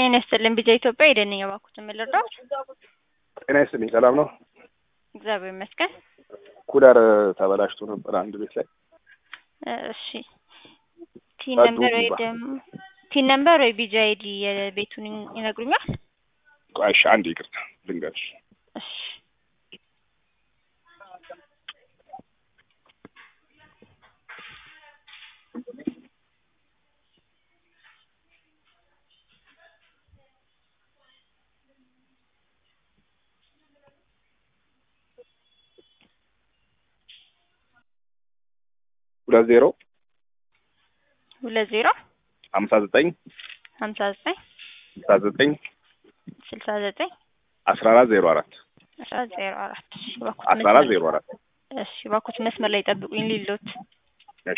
ጤና ይስጥልን ቢጃ ኢትዮጵያ የደንኛ ባኩት የምልረዳት ጤና ይስጥልኝ። ሰላም ነው? እግዚአብሔር ይመስገን። ኩለር ተበላሽቶ ነበር አንድ ቤት ላይ። እሺ ቲን ነምበር ወይ ደግሞ ቲን ነምበር ወይ ቢጃ አይዲ የቤቱን ይነግሩኛል? ቆይ እሺ፣ አንድ ይቅርታ ልንገርሽ። እሺ ሁለት ዜሮ ሁለት ዜሮ ሀምሳ ዘጠኝ ሀምሳ ዘጠኝ ስልሳ ዘጠኝ ስልሳ ዘጠኝ አስራ አራት ዜሮ አራት አስራ ዜሮ አራት እሺ እባክዎት አስራ አራት መስመር- ዜሮ አራት እሺ እባክዎት መስመር ላይ ጠብቁኝ ሊሎት እሺ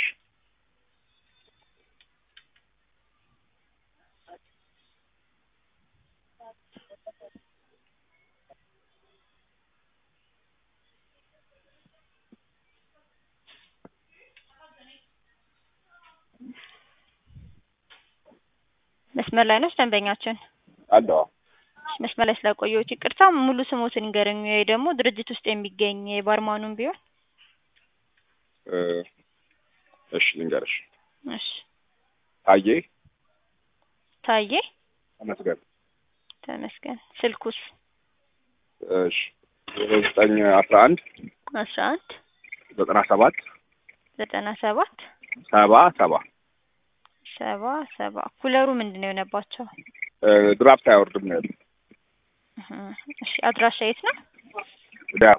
መስመር ላይ ነች ደንበኛችን አለዋ እሺ፣ መስመር ላይ ስለቆየሁት ይቅርታ ሙሉ ስሞትን ይንገሩኝ ወይ ደግሞ ድርጅት ውስጥ የሚገኝ የባርማኑም ቢሆን እ እሺ ልንገርሽ። እሺ ታዬ ታዬ ተመስገን። ተመስገን ስልኩስ እሺ ዜሮ ዘጠኝ አስራ አንድ አስራ አንድ ዘጠና ሰባት ዘጠና ሰባት ሰባ ሰባ ሰባ ሰባ ኩለሩ ምንድን ነው የሆነባቸው? እ ድራፍት አይወርድም ነው ያሉት። እህ፣ እሺ አድራሻ የት ነው? ዳር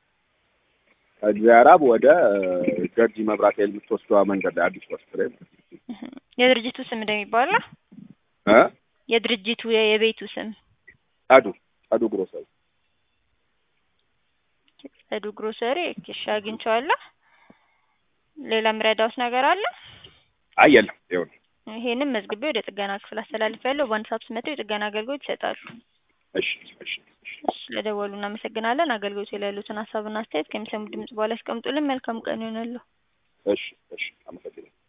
ከዚያራብ ወደ ገርጂ መብራት ኃይል የምትወስደዋ መንገድ ላይ አዲስ ወስድ ላይ እህ፣ የድርጅቱ ስም እንደሚባለው እ የድርጅቱ የ- የቤቱ ስም ጸዱ ጸዱ ግሮሰሪ ጸዱ ግሮሰሪ። እሺ አግኝቼዋለሁ። ሌላ ምረዳውስ ነገር አለ? አይ የለም ይኸው ነው። ይሄንም መዝግቤ ወደ ጥገና ክፍል አስተላልፌያለሁ። በአንድ ሰዓት ውስጥ መጥተው የጥገና አገልግሎት ይሰጣሉ። እሺ እሺ እሺ እሺ ስለደወሉ እናመሰግናለን። አገልግሎቱ ላይ ያሉትን ሀሳብና አስተያየት ከሚሰሙ ድምጽ በኋላ ያስቀምጡልን። መልካም ቀን ይሆናለሁ። እሺ እሺ አመሰግናለሁ።